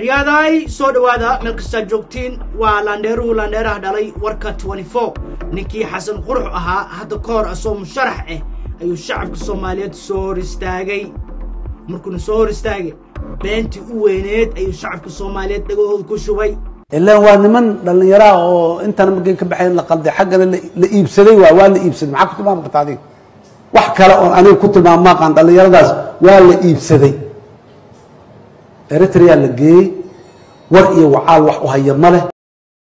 aryaaday soo dhowaada meel kastaa joogtiin waa laandheeruhu laandheeraha dhalay warka ninkii xasan qurux ahaa hadda ka hor asoo musharax ah ayuu shacabka soomaaliyeed soo hor istaagay markuuna soo hor istaagay beentii u weyneed ayuu shacabka soomaaliyeed dhagahooda ku shubay ilaan waa niman dhallinyaraha oo intana markay ka baxayn la qalday xaggana la iibsaday waa waa la iibsaday maxaa ku tilmaami karta adiga wax kale oon aniga ku tilmaam maaqaan dhallinyaradaas waa la iibsaday eritrea la geeyey war iyo wacaal wax u haya ma leh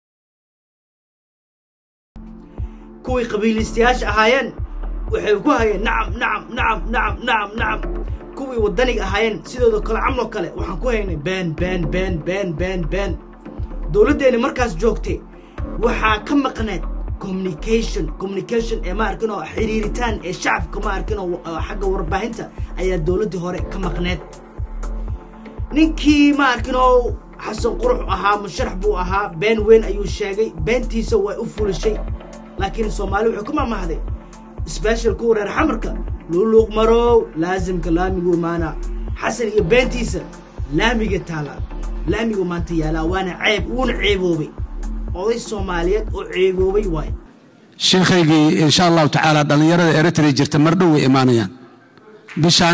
kuwii qabiilistayaasha ahaayeen waxay ku hayeen nacam nacam nacam nacam nacam nacam kuwii waddaniga ahaayeen sidooda kale camloo kale waxaan ku haynay been been been been been been dowladdeenni markaas joogtay waxaa ka maqneed communication communication ee ma arkin oo xiriiritaan ee shacabka ma arkin oo xagga warbaahinta ayaa dowladdii hore ka maqneed ninkii ma arkin oo xasan qurux ahaa musharax buu ahaa been weyn ayuu sheegay beentiisa way u fulishay laakiin soomaali wuxuu ka mamahday sbeshal kuwa reer xamarka luuluuq marow laasimka laamigu maana xasan iyo beentiisa laamiga taala laamigu maanta yaalaa waana ceeb wuuna ceeboobay oday soomaaliyeed oo ceeboobay waayo sheekhaygii insha allahu tacaala dhallinyarada eritrea jirta mar dhow way imaanayaan bishaan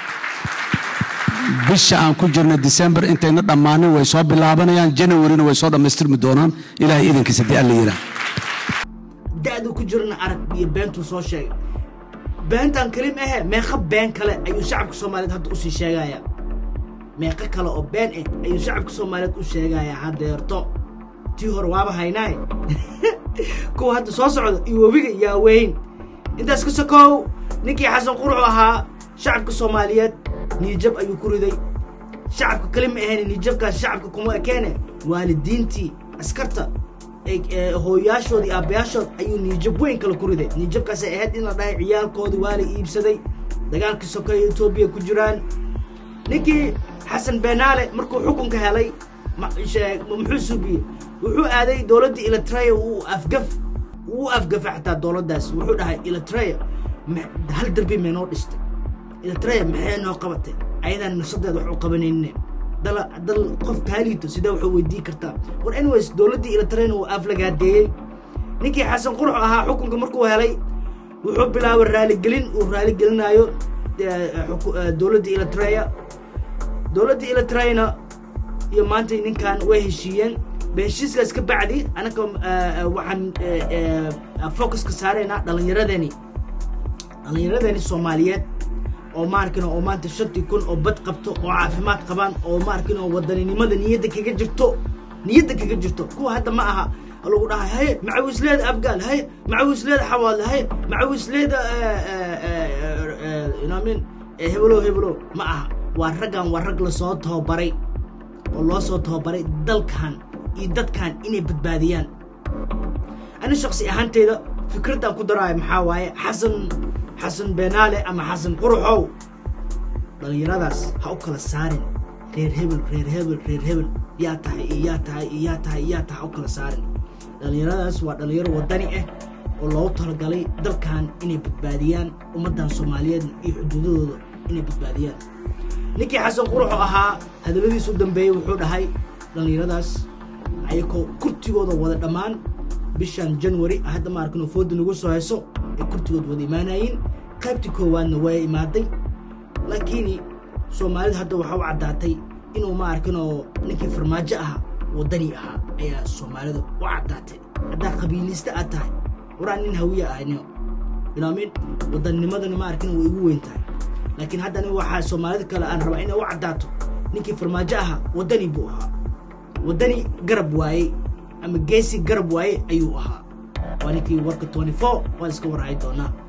bisha aan ku jirna december intayna dhammaanin way soo bilaabanayaan janawarina way soo dhammaystirmi doonaan ilahay idankiisa dee alla yiraa da'du ku jirna arag iyo beentuu soo sheegay beentan kalim ahe meeqa been kale ayuu shacabka soomaaliyeed hadda usii sheegayaa meeqo kale oo been ah ayuu shacabka soomaaliyeed u sheegayaa haddeerto tii hore waaba haynaaye kuwa hadda soo socda iyo webiga yaa weyn intaas ka sokow ninkii xasan quruxu ahaa shacabka soomaaliyeed niijab ayuu ku riday shacabka kali ma ahayn niijabkaas shacabka kuma ekeene waalidiintii askarta hooyayaashood iyo aabbayaashood ayuu niijab weyn kale ku riday niijabkaasay ahayd in la dhahay ciyaalkoodii waa la iibsaday dagaalkii sokeeye etoobiya ku jiraan ninkii xasan benaale markuu xukunka helay muxuu suubiyey wuxuu aaday dowladdii eritrea uu afgaf uu afgafa xataa dowladdaas wuxuu dhahay eritrea hal derbi may noo dhistay eritrea maxay noo qabatay ayadaan nafsadeeda wax u qabanayne dal dal qof kaaliito sidee waxuu weydiin kartaa war anyways dowladdii eritreana uu aflagaadeeyey ninkii xasan qurux ahaa xukunka markuu helay wuxuu bilaabay raaligelin uu raaligelinaayo dowladdii eritrea dowladdii eritreana iyo maanta ninkan way heshiiyeen heshiiskaas ka bacdi anaka waxaan focuska saaraynaa dhallinyaradeni dhallinyaradeeni soomaaliyeed oo maarkin oo maanta shantii kun oo bad qabto oo caafimaad qabaan oo maarkin oo wadaninimada niyadda kaga jirto niyadda kaga jirto kuwa hadda ma aha lagu dhahay haye macawisleeda abgaal haye macawisleeda xawaadle haye macawisleeda inamin hebelow hebelow ma aha waa raggan waa rag lasoo tababaray oo loo soo tababaray dalkan iyo dadkan inay badbaadiyaan ani shaksi ahaanteyda fikraddaan ku daraayo maxaa waaye xasan xasan benaale ama xasan quruxow dhallinyaradaas ha u kala saarin reer hebel reer hebel reer hebel yaa tahay iyo yaa tahay iyo yaa tahay iyo yaa tahay ha u kala saarin dhallinyaradaas waa dhallinyaro waddani ah oo loogu talagalay dalkan inay badbaadiyaan ummaddan soomaaliyeed iyo xuduudadooda inay badbaadiyaan ninkii xasan quruxu ahaa hadalladiisu dambeeyey wuxuu dhahay dhallinyaradaas ayakoo kurtigooda wada dhammaan bishan january hadda ma arkin oo fooda nagu soo hayso ay kurtigood wada imaanayiin qaybtii koowaadna waa imaaday laakiin soomaalida hadda waxaa u caddaatay inuu ma arkin oo ninkii farmaajo ahaa waddani ahaa ayaa soomaalida u caddaatay haddaa qabiilista aad tahay waraa nin hawiya ahayno bilaamin waddannimadana ma arkin way igu weyn tahay laakiin hadda aniga waxaa soomaalida kale aan rabaa inay u caddaato ninkii farmaajo ahaa waddani buu ahaa waddani garab waayey ama geesi garab waaye ayuu ahaa waa ninkii warka twenty four waan iska warhayi doonaa